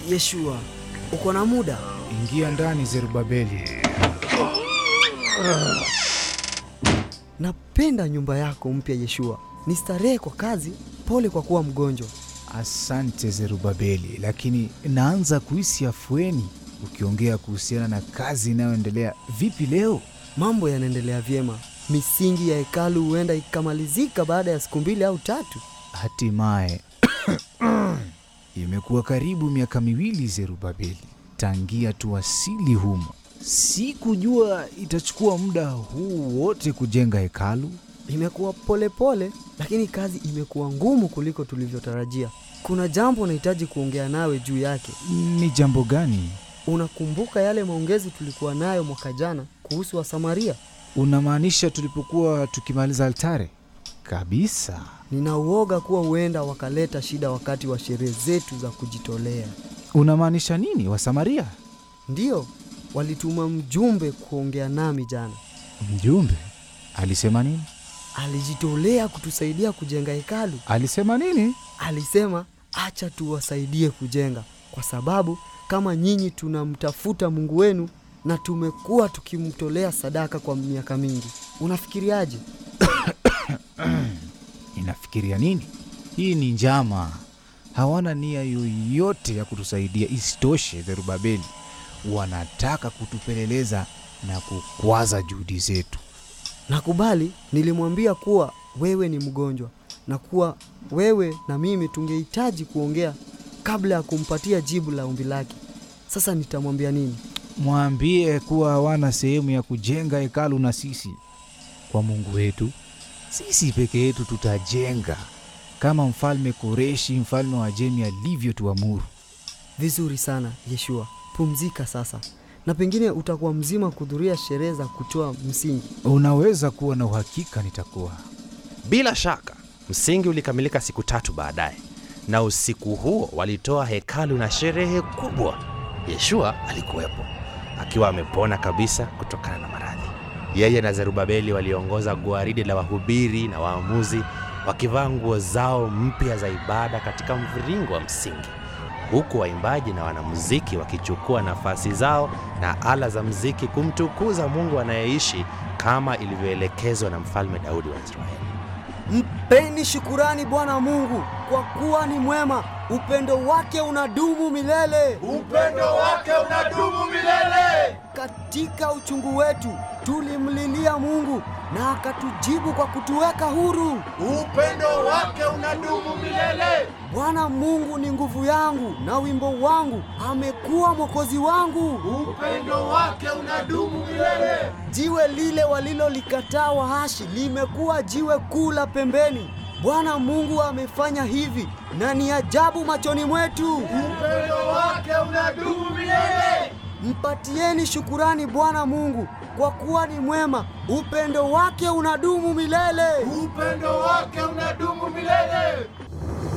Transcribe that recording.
Yeshua, uko na muda? Ingia ndani Zerubabeli. Napenda nyumba yako mpya Yeshua. Ni starehe kwa kazi, pole kwa kuwa mgonjwa. Asante Zerubabeli, lakini naanza kuhisi afueni ukiongea kuhusiana na kazi inayoendelea. Vipi leo? Mambo yanaendelea vyema. Misingi ya hekalu huenda ikamalizika baada ya siku mbili au tatu. Hatimaye imekuwa karibu miaka miwili Zerubabeli tangia tuwasili humo. Sikujua itachukua muda huu wote kujenga hekalu. Imekuwa polepole, lakini kazi imekuwa ngumu kuliko tulivyotarajia. Kuna jambo nahitaji kuongea nawe juu yake. Ni jambo gani? Unakumbuka yale maongezi tulikuwa nayo mwaka jana kuhusu Wasamaria? Unamaanisha tulipokuwa tukimaliza altare? Kabisa. Nina uoga kuwa huenda wakaleta shida wakati wa sherehe zetu za kujitolea. Unamaanisha nini? Wasamaria? Ndiyo, walituma mjumbe kuongea nami jana. Mjumbe alisema nini? Alijitolea kutusaidia kujenga hekalu. Alisema nini? Alisema acha tuwasaidie kujenga, kwa sababu kama nyinyi tunamtafuta Mungu wenu na tumekuwa tukimtolea sadaka kwa miaka mingi. Unafikiriaje? Inafikiria nini? Hii ni njama. Hawana nia yoyote ya kutusaidia. Isitoshe, Zerubabeli wanataka kutupeleleza na kukwaza juhudi zetu. Nakubali, nilimwambia kuwa wewe ni mgonjwa na kuwa wewe na mimi tungehitaji kuongea kabla ya kumpatia jibu la ombi lake. Sasa nitamwambia nini? Mwambie kuwa hawana sehemu ya kujenga hekalu na sisi. Kwa Mungu wetu, sisi peke yetu tutajenga kama mfalme Koreshi, mfalme wa Jemi alivyotuamuru. Vizuri sana Yeshua, pumzika sasa, na pengine utakuwa mzima kuhudhuria sherehe za kutoa msingi. Unaweza kuwa na uhakika nitakuwa. Bila shaka msingi ulikamilika siku tatu baadaye, na usiku huo walitoa hekalu na sherehe kubwa. Yeshua alikuwepo akiwa amepona kabisa kutokana na maradhi. Yeye na Zerubabeli waliongoza gwaridi la wahubiri na waamuzi wakivaa nguo zao mpya za ibada katika mviringo wa msingi, huku waimbaji na wanamuziki wakichukua nafasi zao na ala za mziki kumtukuza Mungu anayeishi kama ilivyoelekezwa na Mfalme Daudi wa Israeli. Mpeni shukurani Bwana Mungu kwa kuwa ni mwema, upendo wake unadumu milele. Upendo wake unadumu milele. Katika uchungu wetu tulimlilia Mungu na akatujibu kwa kutuweka huru. Upendo wake unadumu milele. Bwana Mungu ni nguvu yangu na wimbo wangu, amekuwa mwokozi wangu. Upendo wake unadumu milele. Jiwe lile walilolikataa wahashi limekuwa jiwe kuu la pembeni. Bwana Mungu amefanya hivi na ni ajabu machoni mwetu. Upendo wake unadumu milele. Mpatieni shukurani Bwana Mungu kwa kuwa ni mwema, upendo wake unadumu milele. Upendo wake unadumu milele.